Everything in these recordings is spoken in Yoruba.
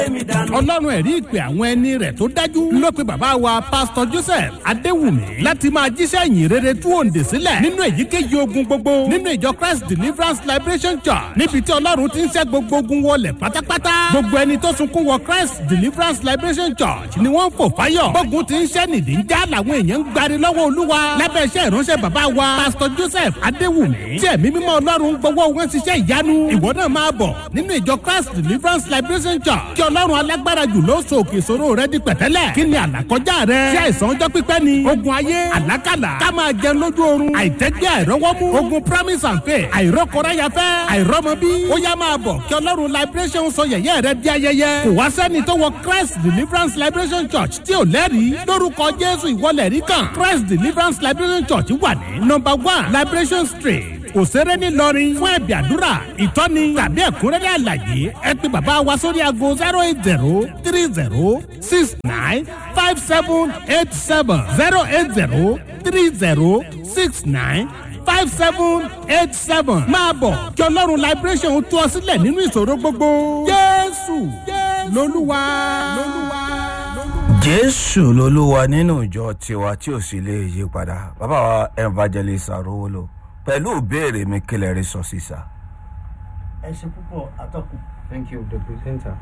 ọlọ́run ẹ̀rí ìpè àwọn ẹni rẹ̀ tó dájú ló pe bàbá wa pásítọ̀ joseph adéwùmí láti máa jíṣẹ́ ìyìn rere tú òǹdè sílẹ̀ nínú èyíkéyìí ogun gbogbo nínú ìjọ christ deliverance liberation church níbi tí ọlọ́run ti ń ṣẹ́ gbogbo ogun wọlé pátápátá gbogbo ẹni tó sunkún wọ christ deliverance liberation church ni wọ́n ń fò fáyọ̀ gbógun ti ń ṣẹ́ nìdí ń já làwọn èèyàn ń gbari lọ́wọ́ olúwa lábẹ́ iṣẹ́ ìránṣẹ́ bàbá wa pásítọ̀ joseph adéwùmí tí ẹ̀mí mímọ́ ọlọ́run gbowó wọn ṣiṣẹ́ ìyanu ìwọ náà máa bọ̀ nínú ìjọ christ deliverance liberation church kí ọlọ́run alágbára jù ló so òkè ìṣòro rẹ di pẹ̀tẹ́lẹ̀ kí ni àlàkọjá rẹ tí àìsàn ọjọ́ pípẹ́ ni ogun ayé àlákàlà ká máa jẹun lójú oorun àìtẹ́gbẹ́ àìrọ́wọ́mú ogun promise and faith àìrọ́kọ̀ráyafẹ́ àìrọ́mọbí ó yá máa bọ̀ kí ọlọ́run liberation sọ yẹ̀yẹ́ rẹ di ayẹyẹ kò wá sẹ́ni tó wọ christ deliverance liberation church tí ò lẹ́rìí lórúkọ jésù ìwọlẹ̀ rí kan christ deliverance liberation church wà ní number one liberation street òṣèré ńìlọrin fún ẹ̀bì àdúrà ìtọ́ni tàbí ẹ̀kúnrẹ́rẹ́ àlàyé ẹ pé bàbá wa sórí aago zero eight zero three zero six nine five seven eight seven zero eight zero three zero six nine five seven eight seven máa bọ̀ kí ọlọ́run liberation tú ọ sílẹ̀ nínú ìṣòro gbogbo jésù lolúwa. jésù lolúwa nínú ìjọ tiwa tí ò sì lè yí padà bàbá wa evangelist arówólò pẹ̀lú ìbéèrè mi kílẹ̀ rí sọ sísà. ẹ ṣe púpọ̀ atọ́kùn. Thank you, the presenter.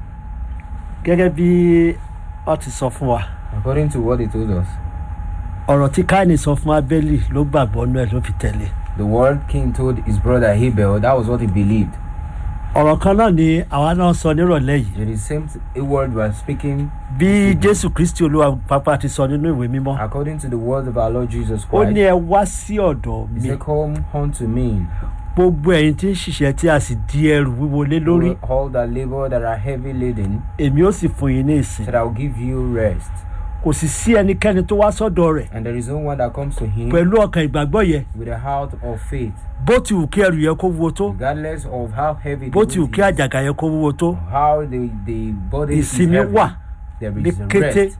gẹ́gẹ́ bí ọ ti sọ fún wa According to what he told us, ọ̀rọ̀ tí káìní sọ fún abẹ́lì ló gbàgbọ́ nú ẹ̀ ló fi tẹ̀lé the word king told his brother Abel, that was what he believed. ọ̀rọ̀ kan náà ni àwa náà sọ nírọ̀lẹ́ yìí It is the same t- word we are speaking bí jésù kristi olúwa pápá ti sọ nínú ìwé mímọ́ according to the words of our Lord Jesus ó ní Christ. ẹ wá sí ọ̀dọ̀ He mi said, Come unto me, gbogbo ẹ̀yin tí ń ṣiṣẹ́ tí a sì di ẹrù wíwo lé lórí all that labor that are heavy laden, èmi ó sì fún yín ní ìsìn that I will give you rest. kò sì sí ẹnikẹ́ni tó wá sọ́dọ̀ rẹ̀ And there is no one that comes to him pẹ̀lú ọkàn ìgbàgbọ́ yẹn with a heart of faith, bó ti wù kí ẹrù yẹn kó wúwo tó regardless of how heavy bó the ti wù weight kí is, àjàgà yẹn kó wúwo tó how the, the body is ìsinmi heavy. wà There ní is kété rest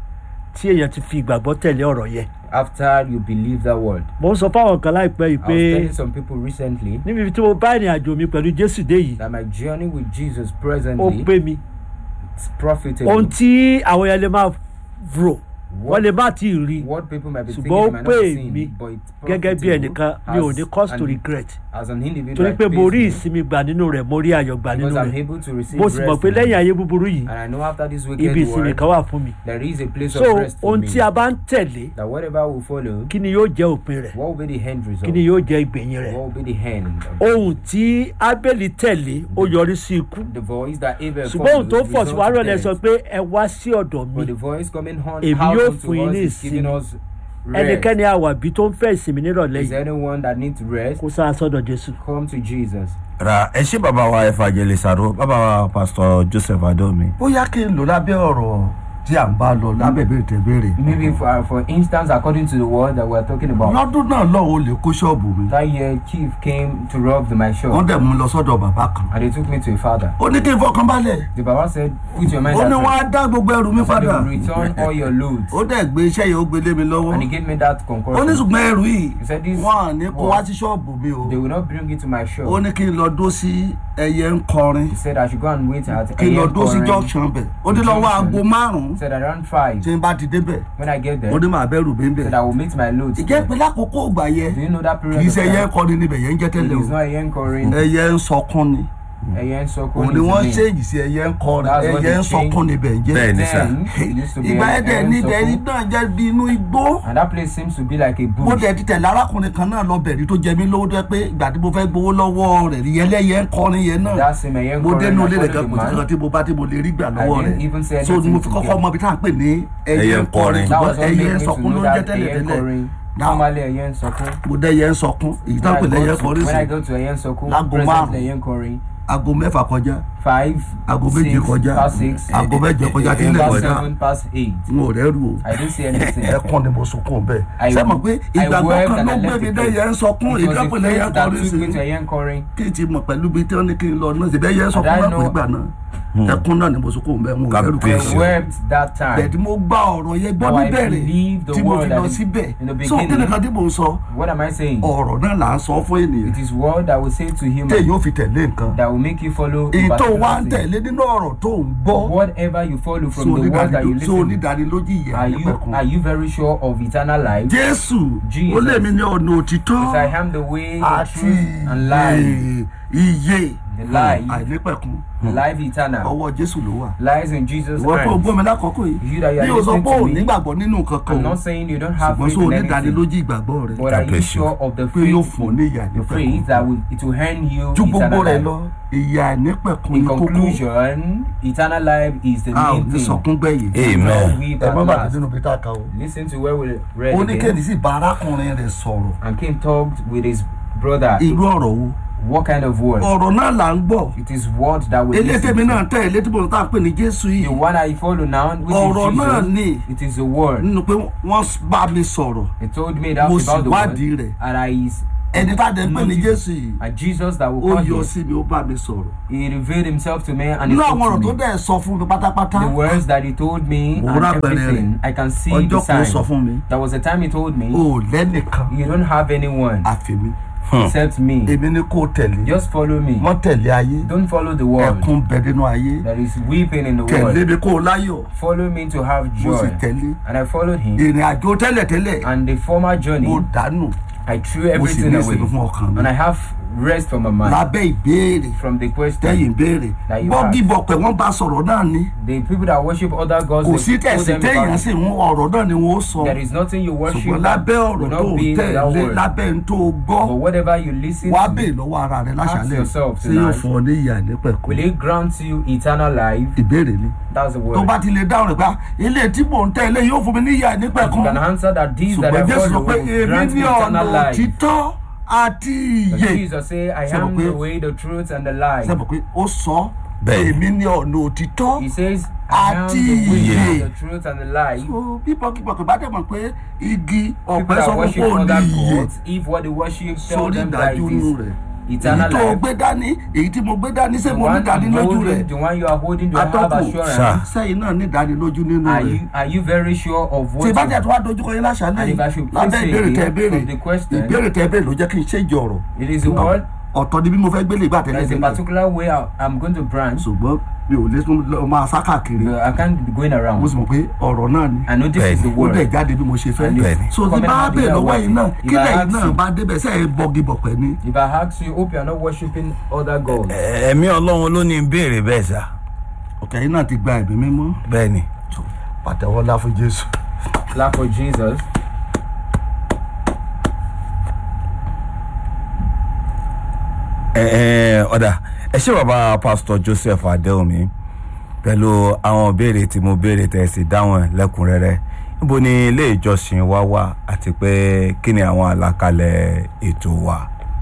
tí èèyàn ti fi ìgbàgbọ́ tẹ̀lé ọ̀rọ̀ yẹn after you believe that word. mo ń sọ fáwọn kan láìpẹ́ yìí I pé was telling some people recently níbi tí mo bá ìrìn àjò mi pẹ̀lú jésù dé yìí that my journey with Jesus ó presently pé mi is profitable. ohun tí àwọn yẹn lè máa rò wọ́n What, lè má tí ì rí what people might be ṣùgbọ́n ó thinking might not pè be mí seen, but it's gẹ́gẹ́ bí profitable ẹnìkan mi ò as ní cause to an- regret as an individual. torí it pé mo pays rí me ìsinmi gbà nínú rẹ̀ mo rí ayọ̀ gbà nínú because I'm rẹ̀ able to receive mo sì mọ̀ rest pé in lẹ́yìn it. ayé búburú yìí and I know after this ibi wicked ìsinmi world kan wà fún mi there is a place so of rest for ohun me tí a bá ń tẹ̀lé that whatever will follow kí ni yóò jẹ́ òpin rẹ̀ what will be the end result kí ni yóò jẹ́ ìgbẹ̀yìn rẹ̀ what will be the end of ohun tí ábẹ́lì tẹ̀lé ó yọrí sí ikú the voice that Abel ṣùgbọ́n ohun tó follows fọ̀ sí results wàá in rọ̀lẹ́ death. sọ pé ẹ wá sí ọ̀dọ̀ mi but the voice coming on Èmi out yóò unto fún yín us ní is giving ìsinmi. us rest ẹnikẹ́ni àwàbí tó ń fẹ́ ìsinmi nírọ̀lẹ́ is yìí anyone that needs rest kó sáà sọ́dọ̀ jésù. come to Jesus ra ẹ ṣé bàbá wa evangelist aró bàbá wa pastor joseph adomi. bóyá kí n lò lábẹ́ ọ̀rọ̀ tí à ń bá lọ lábẹ́ ìbéèrè tẹ béèrè. maybe for, for instance according to the word that we are talking about lọ́dún náà lọ́wọ́ olè kó ṣọ́ọ̀bù mi. that year chief came to rob the, my wọ́n shop dẹ̀ mú un lọ sọ́dọ̀ bàbá kan. and they took me to a father ó ní kí n fọkàn balẹ̀. the baba said put your mind ó at ní wọ́n á rest dá gbogbo ẹrù mi so they padà. will return all your loads ó dẹ̀ gbé iṣẹ́ yìí ó gbé lé mi lọ́wọ́. and he gave me that ó ní concussion ṣùgbọ́n ẹrù yìí he said this wọ́n à ní kó wá word, sí ṣọ́ọ̀bù mi o. they will not bring it to my shop ó ní kí n lọ dó sí ẹyẹ ń kọrin. he said i should go and wait at kí n lọ AM dó sí Koren. junction bẹ̀. ó ní lọ́wọ́ aago Junction. márùn-ún he said around five tí n bá ti débẹ̀. when i get there ó ní màá bẹ̀rù mi he said bẹ̀. i will meet my loads ìjẹ́ there. pé lákòókò ògbà yẹn do you know that period kì í of ṣe ẹyẹ ń time kọrin níbẹ̀ yẹn ń jẹ́ it tẹ́lẹ̀ is o. not a Korin ẹyẹ ń sọkún ni. ẹyẹ ń sọkún òun ni wọ́n name. ṣéèjì sí ẹyẹ ń kọrin That's what ẹyẹ they ń sọkún níbẹ̀ ń jẹ́. Bẹ́ẹ̀ ni sà. Then, it used to be ìgbà an yẹn dẹ̀ ẹyẹ ń ní ìdẹ̀rí sọkún. náà jẹ́ bí inú igbó. and that place seems to be like a mo bush dẹ̀ ti tẹ̀lé arákùnrin kan náà lọ bẹ̀rí tó jẹ mí lówó tó yẹ pé ìgbà tí mo fẹ́ gbowó lọ́wọ́ rẹ̀ rí ẹlẹ́yẹ ń kọrin yẹn náà. that same ẹyẹ ń mo kọrin dénú I ilé rẹ̀ followed gan the kò sí man. kankan tí mo bá tí mo lè rí gbà I lọ́wọ́ didn't even say rẹ̀ so ni mo fi anything to kọ́kọ́ him. mọ ibi tá à ń pè ní Ẹyẹ ẹyẹ ń ń kọrin. kọrin that ṣùgbọ́n was what ẹyẹ made ń me to sọkún ló know ń jẹ́ that tẹ́lẹ̀ ẹyẹ ń tẹ́lẹ̀ kọrin Now- normally ẹyẹ ń sọkún mo dẹ́ ẹyẹ ń sọkún èyí tá à ń pè when I lẹ́yẹ go to kọrin when I sí go to ẹyẹ ń sọkún Láago present márùn-ún. ẹyẹ ń kọrin aago mẹ́fà kọjá five aago méje six kọjá past six aago mẹ́jọ kọjá kí n lè past kọjá seven past eight n ò rẹ́rù o I didn't see anything ẹkún ni mo sunkún bẹ́ẹ̀ I- sẹ́mọ̀ pé I ìgbàgbọ́ wept kan and ló I gbé left mi the dẹ́yẹ ń sọkún It was ìdápẹ́ the lẹ́yẹ faith that kọrin took sí me to ẹyẹ ń kọrin kí n ti mọ̀ pẹ̀lú bí tí wọ́n ní kí n lọ náà ṣe bẹ́ẹ̀ yẹ sọkún I náà know- pé gbà náà ẹkún náà ni mo sunkún bẹ́ẹ̀ mo rẹ́rù Kábíyèsí. I kan wept that time bẹ̀ẹ̀dì mo gbá ọ̀rọ̀ yẹn gbọ́ Now I níbẹ̀rẹ̀ believe the tí mo word fi that lọ is síbẹ̀ in the so kí ni beginning. kan tí mo ń sọ what am I saying ọ̀rọ̀ náà là ń sọ fún ènìyàn it is word that will say to him tí èyí ò fi tẹ̀lé nǹkan that will make you follow a èyí tó wá ń blessing. tẹ̀lé nínú ọ̀rọ̀ tó ń gbọ́ Whatever you follow so from the word that you onídàáni- so listen, onídàánilójú ìyá are you nípẹ̀kun. are you very sure of eternal life? jésù Jesus. ó lè mi ní ọ̀nà òtítọ́ Because I am the way, the àti truth, and life. iye iye The life. àìnípẹ̀kun Life eternal ọwọ́ jésù ló wà. lies in Jesus' ìwọ tó hands. gbọ́ mi lákòókò yìí You that you are bí o sọ listening pé to ò me, nígbàgbọ́ nínú kankan I'm o not saying you don't have ṣùgbọ́n faith sọ in anything, onídàánilójú ìgbàgbọ́ rẹ but are you bless you. sure of the pé yóò faith, fún ọ ní ìyá the faith nípẹ̀kun. that will it will earn you ju gbogbo eternal rẹ life? lọ ìyá nípẹ̀kun In ní kókó conclusion, eternal life is the a ò main ní thing. sọkún gbẹ̀yìn. Amen. Not weep ẹ at má bàtà last. nínú bí tá a kà o. Listen to where we read ó ní kéde again. sí bá arákùnrin rẹ̀ sọ̀rọ̀ And Cain talked with his brother. irú ọ̀rọ̀ wo. What kind of word? ọ̀rọ̀ náà là ń gbọ́ It is word that we elétèmi listen náà to. tẹ̀ elétèmi náà tá à ń pè ní jésù The yìí one I follow now, which ọ̀rọ̀ is náà Jesus, ni it is a word. nínú pé wọ́n bá mi sọ̀rọ̀ He told me that Mo sì about the wádìí word, rẹ̀. and I is ẹni tá a dẹ̀ ń pè ní jésù yìí and Jesus that will ó come yọ here. sí mi ó bá mi sọ̀rọ̀ He revealed himself to me and he nínú àwọn spoke ọ̀rọ̀ to tó me. dẹ̀ sọ fún mi pátápátá The words that he told me Mo and rà pẹ̀lẹ́ everything, rẹ̀. I can see the ọjọ́ kan ó sọ sign. fún mi There was a time he told me, ó lẹ́nìkan you don't have anyone àfẹ́mi except me. èmi ni kò tẹ̀lé Just follow me. wọ́n tẹ̀lé ayé Don't follow the world. ẹkún bẹ nínú ayé There is weeping in the tẹ̀lé world. mi kó láyọ̀ Follow me to have mo sì joy. tẹ̀lé And I followed him. ìrìn àjò tẹ́lẹ̀tẹ́lẹ̀ And the former journey, mo dànù I threw mo sì everything ní away. ìsinmi fún ọkàn mi And I have rest from my mind. lábẹ́ ìbéèrè From the question, tẹ́yìn béèrè That you bọ́gìbọ̀ pẹ̀ wọ́n bá sọ̀rọ̀ náà ni the people that worship other gods, kò they sí told tẹ̀sí them téèyàn about sì ń ọ̀rọ̀ náà ni wọ́n sọ there is nothing you worship ṣùgbọ́n that lábẹ́ will ọ̀rọ̀ tó not ń be in that tẹ̀lé word. lábẹ́ ń tó gbọ́ But whatever you listen wá to, bèè lọ́wọ́ ara rẹ láṣálẹ̀ yourself ṣé yóò tonight. fún ọ ní ìyá nípẹ̀kọ́ will it grant you eternal life? ìbéèrè ni That's the tó word. bá ti lè dáhùn rẹ̀ pé ilé tí mò ń tẹ̀lé yóò fún mi ní ìyá You nípẹ̀kọ́ can answer that these that ṣùgbọ́n I jésù sọ follow pé will èmi grant ní me ọ̀nà eternal life. òtítọ́ àti But ìyè Jesus say, I Ṣé mo am pé- the way, the truth, and the life. sẹ́pọ̀ pé ó sọ Bẹ́ẹ̀ni. èmi ní ọ̀nà òtítọ́ He says, I am Àti the way, ìyè. the truth, and the life. So, bí pọ́kípọ́kí bá dẹ̀ mọ̀ pé igi People ọ̀pẹ sọ that fún worship pé ò ní other iye gods, if what they worship tell sórí them that ìdájú it inú is rẹ̀ èyí eternal tó o life, gbé dání èyí tí mo gbé dání ṣé the mo ní one, you ìdánilójú rẹ̀ holding, the one you are holding, do you have atọ́kù assurance? sẹ́yìn náà ní ìdánilójú nínú Are rẹ̀ you, are you very sure of what tí you bá jẹ́ tó wá dojúkọ yín láṣálẹ̀ And if I yìí should lábẹ́ say ìbéèrè tẹ again béèrè from the question- ìbéèrè tẹ béèrè ló jẹ́ kí n ṣèjì ọ̀rọ̀ It is a word. ọ̀tọ̀ ni bí mo fẹ́ gbélé ìgbà tẹ́lẹ̀ There is a tẹ́lẹ̀ particular way I, I'm going to branch. ṣùgbọ́n mi ò lè tún lọ máa sá káàkiri No, I can't be going mo around. sì mọ̀ pé ọ̀rọ̀ náà ni I know this is the Bẹ́ẹ̀ni. ó dẹ̀ word. jáde bí mo ṣe fẹ́ And Bẹ́ẹ̀ni. so tí Comment bá on bèè the lọ́wọ́ word. yìí náà If kí I lẹ́yìn ask náà you- bá débẹ̀ sẹ́yìn bọ́gibọ̀pẹ̀ ni If I ask you, hope you are not worshiping other gods. ẹ̀mí ọlọ́run ló ní ń béèrè bẹ́ẹ̀ sà ọ̀kẹ́ yìí náà ti gba ẹ̀mí mímọ́ bẹ́ẹ̀ ni. So, pàtẹ́wọ́ ńlá fún jésù. Clap for Jesus. ẹ ẹ ọ̀dà ẹ ṣé bàbá pásítọ̀ joseph adéhùnmí pẹ̀lú àwọn ìbéèrè tí mo béèrè tẹ̀ sí dáhùn ẹ̀ lẹ́kùnrẹ́rẹ́ níbo ni ilé ìjọsìn wa wà àti pé kí ni àwọn àlàkalẹ̀ ètò wa.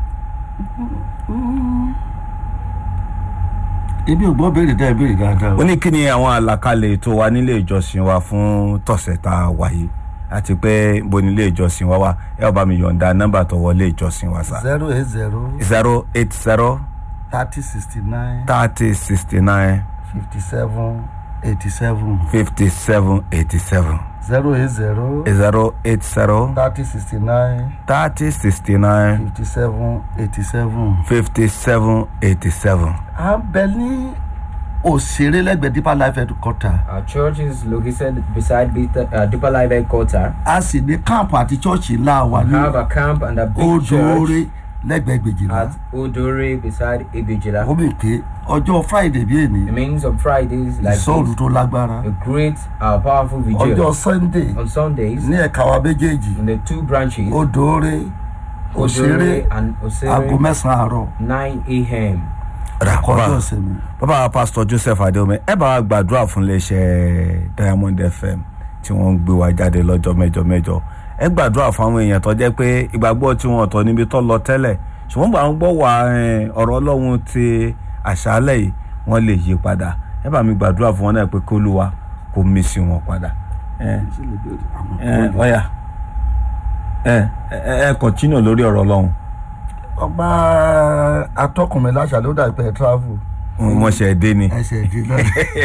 ebi ò gbọ́ béèrè dá ẹ béèrè dáadáa ó ní kí ni àwọn àlàkalẹ̀ ètò wa nílé ìjọsìn wa fún tọ̀sẹ̀ tá a wà yìí àti pé níbo ni ilé ìjọsìn wa wà ẹ ó bá mi yọ̀ǹda nọ́mbà tó wọlé ìjọsìn wa sá. zero eight zero zero eight zero thirty sixty nine thirty sixty nine fifty seven eighty seven fifty seven eighty seven zero eight zero zero eight zero thirty sixty nine thirty sixty nine fifty seven eighty seven. fifty seven eighty seven. à ń bẹ ní òṣèré lẹ́gbẹ̀ẹ́ deeper life headquarter Our church is located beside Beta- uh, Deeper Life Headquarter. a sì ní káàpù àti chọ́ọ̀chì ńlá wa We ní have a camp and a big odò church oore lẹ́gbẹ̀ẹ́ gbèjìlá at Odore beside Ibijila. ó mì pé ọjọ́ friday bí èní It means on Fridays like ìsọ̀rù this, tó lágbára a great, uh, powerful ọjọ́ vigil. sunday On Sundays, ní ẹ̀ka wa méjèèjì in the two branches, odò oore òṣèré Odore and aago Osere, mẹ́sàn-án àárọ̀ 9 a.m. kọjọ́ ìsinmi. bàbá pásítọ̀ joseph adéomi ẹ bá wa gbàdúrà fún iléeṣẹ́ diamond fm tí wọ́n ń gbé wa jáde lọ́jọ́ mẹ́jọ mẹ́jọ ẹ gbàdúrà fún àwọn èèyàn tó jẹ́ pé ìgbàgbọ́ tí wọ́n tọ́ níbi tó lọ tẹ́lẹ̀ ṣùgbọ́n gbà ń gbọ́ wà eh, ọ̀rọ̀ ọlọ́run ti àṣálẹ̀ yìí wọ́n lè yí padà ẹ bá mi gbàdúrà fún wọn náà pé kí olúwa kó mí sí wọn padà ẹ ẹ ọ̀yà ẹ ẹ ẹ kọ̀tínù lórí ọ̀rọ̀ ọlọ́run ọba atọ́kùnrin láṣà ló dà pé travel wọ́n ṣe é dé ni ẹsẹ̀ ìdí náà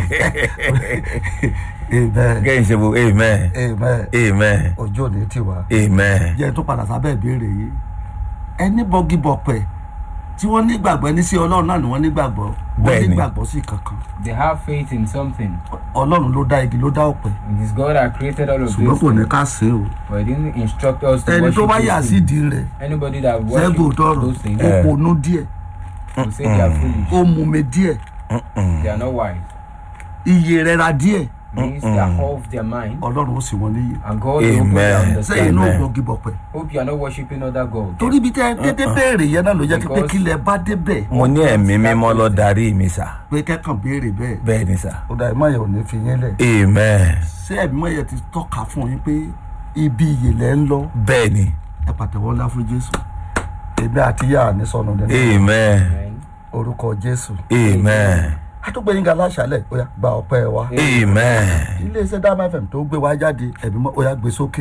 amen kẹ́hìn ṣe bo amen amen amen ojú òní tiwa amen. jẹ́ tó padà sábẹ́ ìbéèrè yìí ẹni bọ́gìbọ̀pẹ̀ tí wọ́n nígbàgbọ́ ẹni sí ọlọ́run náà ni wọ́n nígbàgbọ́ wọ́n Bẹ́ẹ̀ni. nígbàgbọ́ sí kankan They have faith in something. ọlọ́run ló dá igi ló dá ọ̀pẹ It is God that created all of ṣùgbọ́n this. kò ní ká sìn o But He didn't instruct us to ẹni tó worship bá yà these sí things. ìdí rẹ̀ Anybody that sẹ́gun worships tọrọ those things ó Eh. ponú díẹ̀ will say they are foolish. ó mume díẹ̀ They are not wise. iye rẹ̀ ra díẹ̀ Means they are off their mind. ọlọ́run ó sì wọ́n níyì And God will open their Amen. sẹ́yìn understanding. náà Amen. gbọ́gi bọ̀pẹ̀ Hope you are not worshiping other gods. torí ibi tẹ́ ẹ dédé béèrè yẹn náà ló jẹ́ pé Because- kílẹ̀ bá débẹ̀ mo ní ẹ̀mí mímọ́ lọ darí mi sà pé kẹ́kàn béèrè bẹ́ẹ̀ bẹ́ẹ̀ ni sà ó dà ẹ̀ má yẹ ò ní fi yín lẹ̀ amen ṣé ẹ̀mí mọ́ yẹ ti tọ́ka fún yín pé ibi ìyè lẹ́ ń lọ bẹ́ẹ̀ ni ẹ pàtẹ́wọ́ ńlá fún jésù èmi àti yá ní sọnù nínú amen Amen. orúkọ jésù amen àtúgbẹ̀yìn ga láṣálẹ̀ ó yá gba ọpẹ́ wa amen iléeṣẹ́ dáhùn fm tó gbé wa jáde ẹ̀mí mọ́ ó yá gbé sókè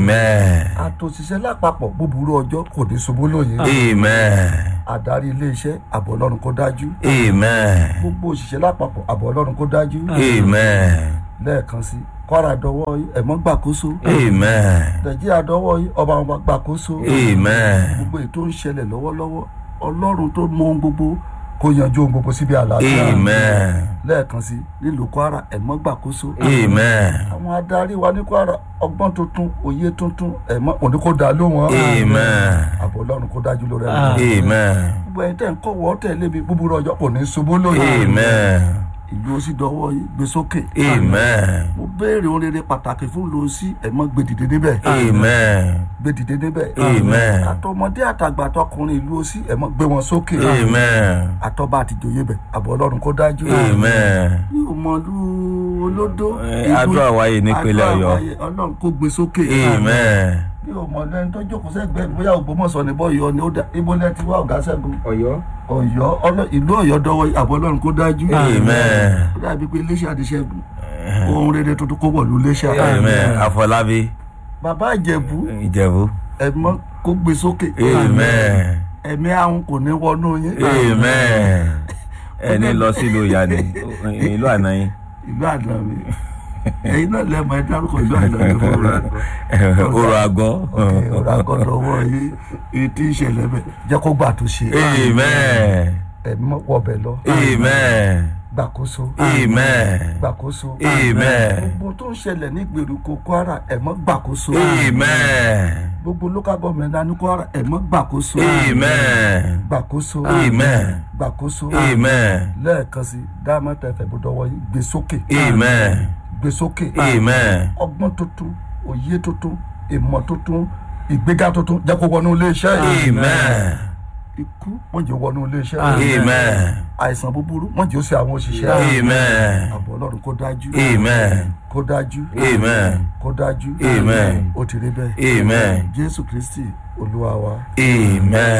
amen àtòṣiṣẹ́ lápapọ̀ búburú ọjọ́ kò ní ṣubú lóye amen adarí iléeṣẹ́ àbọ̀ ọlọ́run kó dájú amen gbogbo òṣìṣẹ́ lápapọ̀ àbọ̀ ọlọ́run kó dájú amen lẹ́ẹ̀kan sí kwara dọwọ́ yín ẹ̀mọ́ gbàkóso amen nàìjíríà dọwọ́ yín ọba wọn gbàkóso amen gbogbo ètò ń ṣẹlẹ̀ lọ́wọ́lọ́wọ́ ọlọ́run tó mọ ohun gbogbo kó yanjú ohun gbogbo síbi àlàáfíà amen lẹ́ẹ̀kan sí nílùú kwara ẹ̀mọ́ gbàkóso amen àwọn adarí wa ní kwara ọgbọ́n tuntun òye tuntun ẹ̀mọ́ òní kó dá lóhùn amen àbọ̀ ọlọ́run kó dájú lórí Ah. ẹ̀mọ́ amen gbogbo ẹ̀yin tẹ̀ ń kọ́ wọ́ tẹ̀lé mi búburú ọjọ́ kò ní ṣubú lóye amen ìlú ó sì dọwọ́ yín gbé sókè amen mo béèrè ohun rere pàtàkì fún lọ sí ẹ̀mọ́ gbé dìde níbẹ̀ amen gbé dìde níbẹ̀ Amen. àtọmọdé àtàgbà àtọkùnrin ìlú ó sí ẹ̀mọ́ gbé wọn sókè amen àtọ́ba àtijọ́yé bẹ̀ àbọ̀ ọlọ́run kó dájú amen mi ò mọ ìlú olódó Eh, ìlú- àdúrà wáyé nípínlẹ̀ àdúrà Ọ̀yọ́. wáyé, ọlọ́run kó gbé sókè amen mi ò mọ lẹ́ni tó jókòó sẹ́gbẹ́ mi bóyá ògbómọ̀ṣọ́ ní bọ́ọ̀yọ́ ni ó dá ibo lẹ́ ti wá ọ̀gá ṣẹ́gun Ọ̀yọ́. ọ̀yọ́ ọlọ́- ìlú ọ̀yọ́ dọwọ́ àbọ̀ ọlọ́run kó dájú amen ó dàbí pé iléeṣẹ́ àdìṣẹ́gun ohun rere tuntun kó wọ̀lú iléeṣẹ́ amen àfọlábí bàbá ìjẹ̀bú ìjẹ̀bú ẹ̀mọ́ kó gbé sókè amen ẹ̀mí àwọn kò ní wọnú yín amen ẹni lọ sílùú ìyá ni ìlú àná yín ìlú àná mi ẹ̀yin náà lẹ́mọ̀ ẹ dárúkọ ìlú àná mi fún ọ̀rọ̀ àgbọ̀ ọrọ̀ àgọ́ ọ̀rọ̀ àgọ́ lọ́wọ́ yín èyí tí ń ṣẹlẹ̀ bẹ̀ jẹ́ kó gbà tó ṣe amen ẹ̀mí wọbẹ̀ lọ amen gbàkóso amen gbàkóso amen gbogbo tó ń ṣẹlẹ̀ ní ìgbèríko kwara ẹ̀mọ́ gbàkóso amen gbogbo local government náà ní kwara ẹ̀mọ́ gbàkóso amen gbàkóso amen gbàkóso amen lẹ́ẹ̀kan sí dáàmú tẹ̀fẹ̀ bó dọwọ́ yín gbé sókè amen gbé sókè amen ọgbọ́n tuntun òye tuntun ìmọ̀ tuntun ìgbéga tuntun jẹ́ kó wọnú iléeṣẹ́ yìí amen ikú wọ́n jẹ́ wọnú iléeṣẹ́ yìí amen àìsàn búburú wọ́n jẹ́ ó ṣe àwọn òṣìṣẹ́ yìí amen àbọ̀ ọlọ́run kó dájú amen kó dájú amen kó dájú Amen. ó ti rí bẹ́ẹ̀ amen jésù kristi olúwa wa. amen.